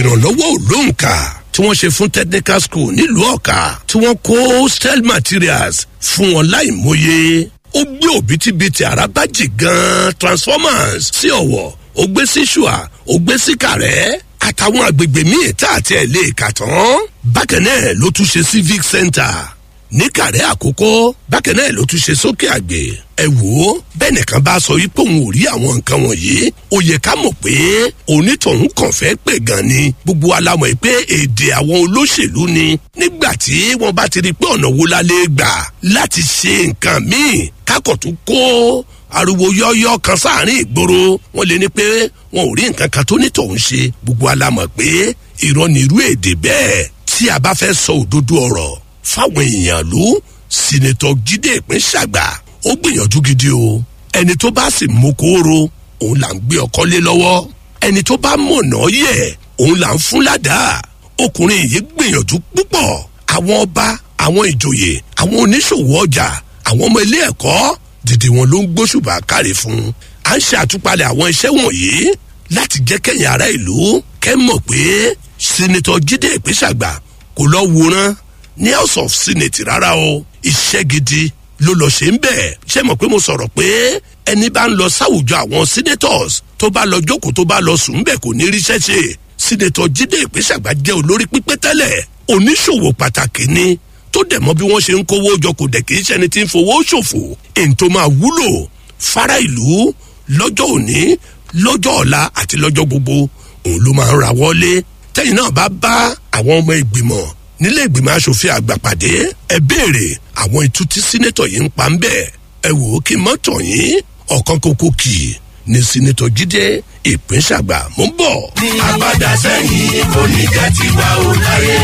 ìrànlọ́wọ́ òlóǹkà tí wọ́n ṣe fún technical school nílùú ọ̀ka tí wọ́n kó steel materials fún wọn láì mọye ó gbé òbítíbitì àràbájì gan transformers sí ọ̀wọ̀ ó gbé sí ṣùà ó gbé sí kàrẹ́ àtàwọn àgbègbè míì tá àti ẹ̀ lè kà tán bákan náà ló tún ṣe civic center ní kàrẹ́ àkókò bákan náà ló tún ṣe sókè àgbè ẹ wò ó bẹ́ẹ̀ nìkan bá sọ wípé òun ò rí àwọn nǹkan wọ̀nyí ó yẹ ká mọ̀ pé onítọ̀hún kàn fẹ́ pè gan ni gbogbo alamọ̀ yìí pé èdè àwọn olóṣèlú ni nígbà tí wọ́n bá ti rí i pé ọ̀nà wo la lè gbà láti ṣe nǹkan míì kákọ̀ tún kó ariwo yọ́yọ́ kan sáàrin ìgboro wọ́n lè ní pé wọn ò rí nǹkan kan tó nítọ̀hún ṣe gbogbo alamọ̀ pé irọ́ ni irú èdè bẹ́ẹ̀ tí a bá fẹ́ sọ òdodo ọ̀rọ̀ fáwọn èèyàn ló sinetọ jíde ìpín ṣàgbà ó gbìyànjú gidi o ẹni tó bá sì mú kóró òun là ń gbé ọkọ lé lọ́wọ́ ẹni tó bá mọ̀nà yẹ òun là ń fún ládàá ọkùnrin yìí gbìyànjú púpọ̀ àwọn ọba àwọn ìjòyè àwọn oníṣòwò ọjà àwọn ọmọ ilé ẹ̀kọ́ dìde wọn ló ń gbóṣùbà káre fún un à ń ṣe àtúpalẹ̀ àwọn iṣẹ́ wọ̀nyí láti jẹ́ kẹ́yìn ará ìlú kẹ́ mọ̀ pé sinetọ jíde ìpín ṣàgbà kò lọ wòran ní house of senate rárá o iṣẹ́ gidi ló lọ ṣe ń bẹ̀ ṣé mọ̀ pé mo sọ̀rọ̀ pé ẹni bá ń lọ sáwùjọ àwọn senators tó bá lọ jókòó tó bá lọ sùn bẹ́ẹ̀ kò ní ríṣẹ́ ṣe senator jíde ìpínṣàgbà jẹ́ olórí pípẹ́ tẹ́lẹ̀ oníṣòwò pàtàkì ni tó dẹ̀ mọ́ bí wọ́n ṣe ń kówó jọ kò dẹ̀ kì í ṣẹni tí ń fowó ṣòfò èyí tó máa wúlò fara ìlú lọ́jọ́ òní lọ́jọ́ ọ̀la àti lọ́jọ́ gbogbo òun ló máa ń ra wọlé tẹ́yìn náà bá bá àwọn ọmọ ìgbìmọ̀ nílé ìgbìmọ̀ asòfin àgbà pàdé ẹ béèrè àwọn ìtú tí sínétọ̀ yìí ń pa ń bẹ̀ ẹ wò ó kí mọ́tò yín ọ̀kan kókó kì í ní sínétọ̀ jíde ìpínṣàgbà mú bọ̀. ní abada sẹ́yìn kò ní jẹ́ tiwa ò láyé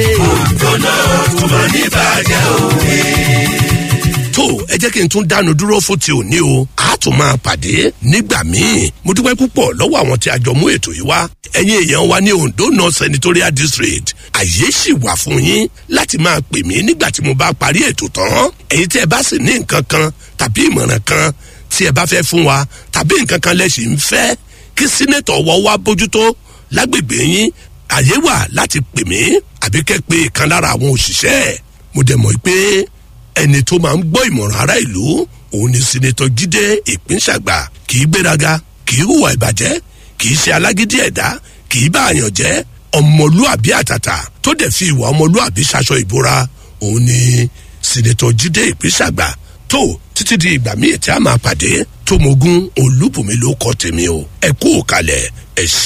òjò náà tó máa ní bàjẹ́ òwe. tó ẹ jẹ́ kí n tún dánu dúró fún ti òní o a tún máa pàdé nígbà míì mo dúpẹ́ púpọ̀ lọ́wọ́ àwọn tí a jọ mú ètò yìí wá ẹ̀yin èèyàn wa ní ondo north senatorial district àyè sì wà fún yín láti máa pè mí nígbà tí mo bá parí ètò tán èyí tí ẹ bá sì ní nǹkan kan tàbí ìmọ̀ràn kan tí ẹ bá fẹ́ fún wa tàbí nǹkan kan lẹ́sìn ń fẹ́ kí sínétọ̀ wọ́ wá bójútó lágbègbè yín àyè wà láti pè mí àbí kẹ́ pé ìkan lára àwọn òṣìṣẹ́ mo dẹ̀ mọ̀ pé ẹni tó máa ń gbọ́ ìmọ̀ràn ará ìlú òun ni sinetọ jíde ìpínṣàgbà kì í gbéraga kì í hùwà ìbàjẹ́ kì í ṣe alágídí ẹ̀dá kì í bá àyàn jẹ́ ọmọlúàbí àtàtà tó dẹ̀ fi ìwà ọmọlúàbí ṣaṣọ ìbora òun ni sinetọ jíde ìpínṣàgbà tó títí di ìgbà míì tí a máa pàdé tó mogun olúbùnmi ló kọ tèmi o ẹ kú òkàlẹ̀ ẹ ṣe.